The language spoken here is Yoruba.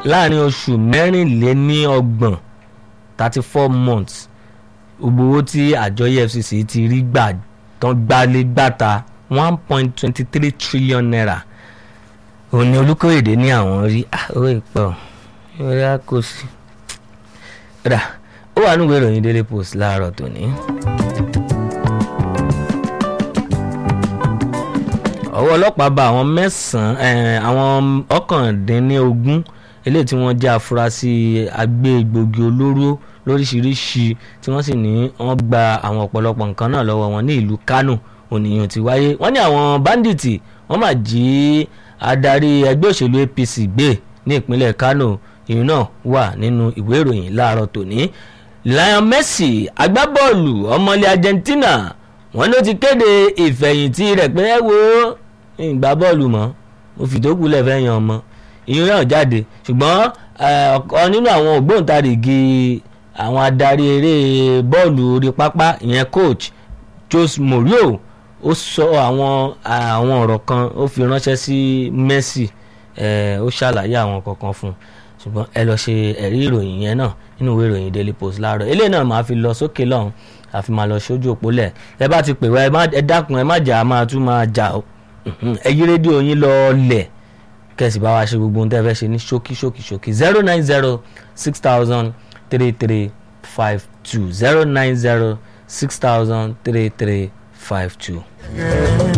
láàrin oṣù mẹ́rìnléníọgbọ̀n thirty four months gbogbo owó tí àjọ efcc ti rí gbà tán gbálé gbàta one point twenty three trillion naira òní olùkóyèdè ní àwọn rí owó ìpọ̀ orí àkóso rà ó wà nínú ìròyìn daily post láàárọ̀ tòní. ọwọ́ ọlọ́pàá bá àwọn mẹ́sàn-án àwọn ọ̀kàndínlógún eléyìí tí wọ́n jẹ́ afurasí agbégbògi olóró lóríṣiríṣi tí wọ́n sì ní wọ́n gba àwọn ọ̀pọ̀lọpọ̀ nǹkan náà lọ́wọ́ wọn ní ìlú Kánò ònìyàn ti wáyé wọ́n ní àwọn báńdíìtì wọ́n máa jí adarí ẹgbẹ́ òṣèlú APC gbé ní ìpínlẹ̀ Kánò ìyún náà wà nínú ìwé ìròyìn láàárọ̀ tòní Lionel Messi agbábọ́ọ̀lù ọmọlé Argentina wọ́n ló ti kéde ìfẹ̀yìntì rẹ̀ pé ẹ wo ìgbà bọ́ọ̀lù mọ́ mo fìdókù lẹ́fẹ̀ẹ́ yan ọmọ ìyún náà jáde ṣùgbọ́n ọ̀kan nínú àwọn ògbóǹtarìgì àwọn adarí eré bọ́ọ̀lù orí pápá ìyẹn coach Jose Mourinho ó sọ àwọn àwọn ọ̀rọ̀ kan ó fi ránṣẹ́ sí Messi ó ṣàlàyé àwọn kankan fún un ṣùgbọ́n ẹ lọ ṣe ẹ̀rí ìròyìn yẹn náà nínú ìwé ìròyìn Daily Post láàárọ̀ eléyìí náà máa fi lọ sókè lọ́hùn àfi máa lọ sójú òpó lẹ̀ ẹ bá ti pè wá ẹ dákun ẹ má jà á máa tún máa jà ó ẹ yí rédíò yín lọ lẹ̀ kẹ̀sì bá wa ṣe gbogbo ohun tẹ́ fẹ́ ṣe ní ṣókí ṣókí ṣókí zero nine zero six thousand three three five two zero nine zero six thousand three three five two.